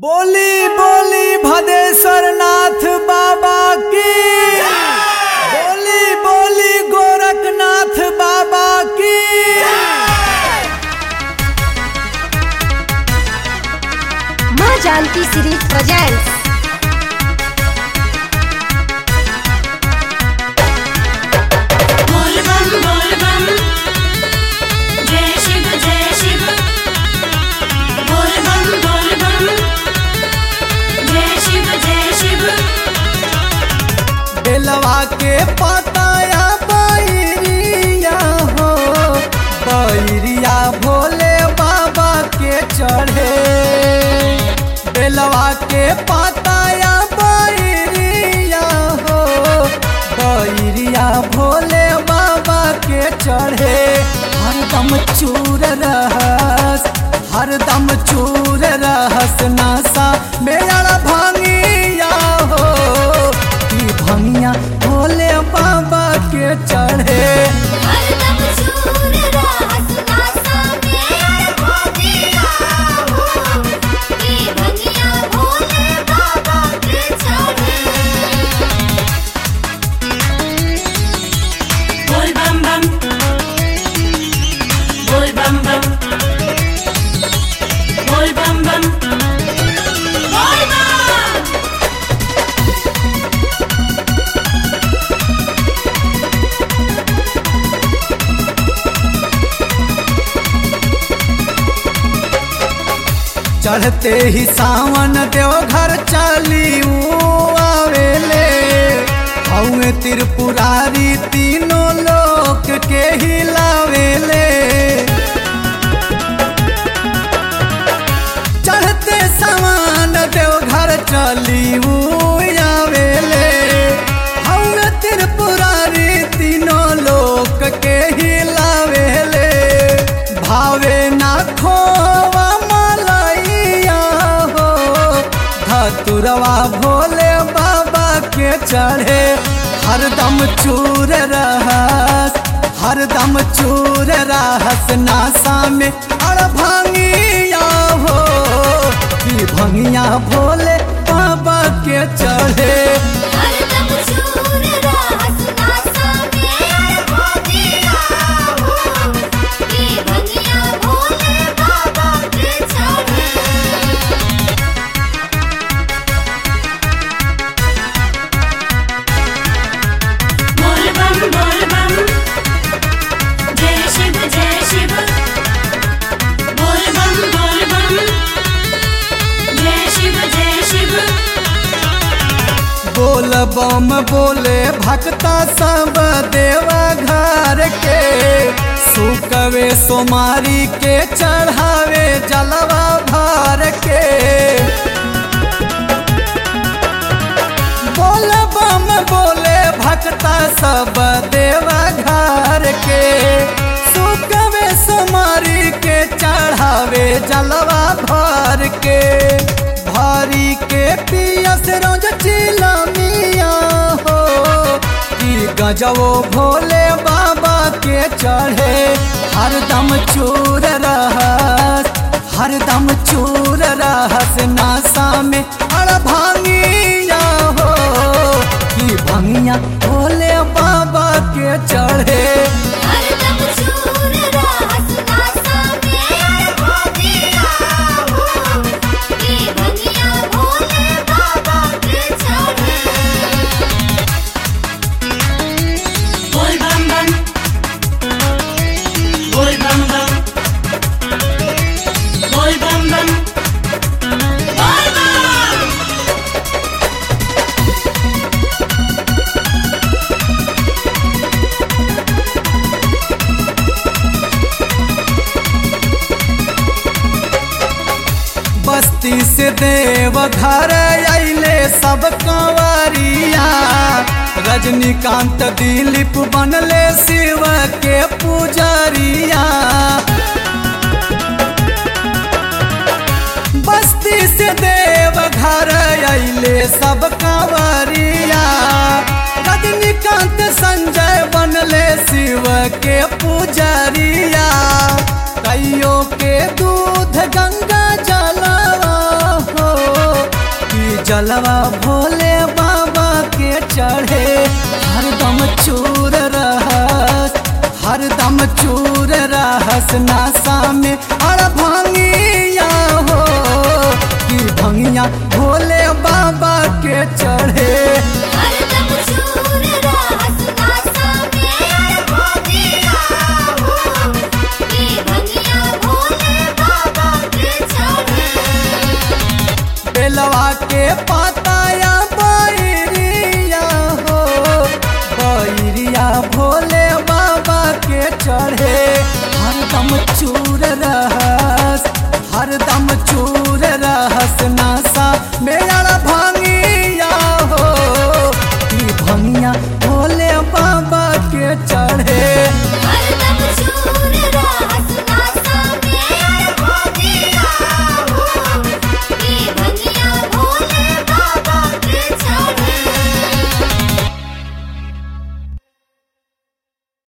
बोली बोली भदेश्वर नाथ बाबा की बोली बोली गोरखनाथ बाबा की माँ जानकी सीरीज प्रेजेंट्स बोल बम बोल बम जय शिव जय शिव बोल बम बोल बम जय शिव जय शिव बेलवा के पताया बैरिया हो बैरिया भोले बाबा के चढ़े बेलवा के पताया बैरिया हो बैरिया भोले बाबा के चढ़े हरदम चूर रहस हरदम चूर रहस नासा मेरा भांगिया हो की भंगिया भोले बाबा के चढ़े हरदम चूर रहस नासा में भोगिया हो की भंगिया भोले बाबा के चढ़े बोल बम बम बोल बम बम बोल बम बम बोल बम चढ़ते ही सावन देव घर चली आवेले हौए त्रिपुरारी तीनों लोक के हिलावेले चढ़ते सावन देव घर चली आवेले हौए त्रिपुरारी तीनों लोक के हिलावेले भावे ना खोवा मलैया हो धतुरवा भोले बाबा के चढ़े हरदम चूर रहस हरदम चूर रहस नासा में अड़ भांगिया हो कि भंगिया भोले बाबा के चढ़े हरदम चूर रहस नासा में भोगिया हो की भंगिया भोले बाबा के चढ़े बोल बम बोल बम जय शिव जय शिव बोल बम बोल बम जय शिव जय शिव बोल बम बोले भक्ता सब देवा घर के सुकवे सोमारी के चढ़ावे जलवा भर के बोल बम बोले भक्ता सब देवा घर के सुकवे सोमारी के चढ़ावे जलवा भर के भारी के पियस रोज चिलमिया हो कि गजवो भोले बाबा के चढ़े हरदम चूर रहस हरदम चूर रहस नासा में अड़ भांगिया हो कि भंगिया भोले बाबा के चढ़े हरदम चूर रहस नासा में भोगिया हो की भंगिया भोले बाबा के चढ़े बोल बम बम बोल बम बम बोल बम बम बोल बम बस्ती से देव घर अले सब कंवरिया रजनीकांत दिलीप बनले शिव के पुजरिया बस्ती से देव घर अले सब कंवरिया रजनीकांत संजय बनले शिव के पुजरिया कईयों के दूध गंगा जलवा हो जलवा भोले बाबा के चढ़े हरदम चूर रहस हरदम चूर रहस नासा में अड़ भंगिया हो कि भंगिया भोले बाबा के चढ़े हरदम चूर रहस नासा में भोगिया हो ये भंगिया भोले बाबा के चढ़े बेलवा के पाताया बैरिया हो बैरिया भोले बाबा के चढ़े हरदम चूर रहस हरदम चूर रहस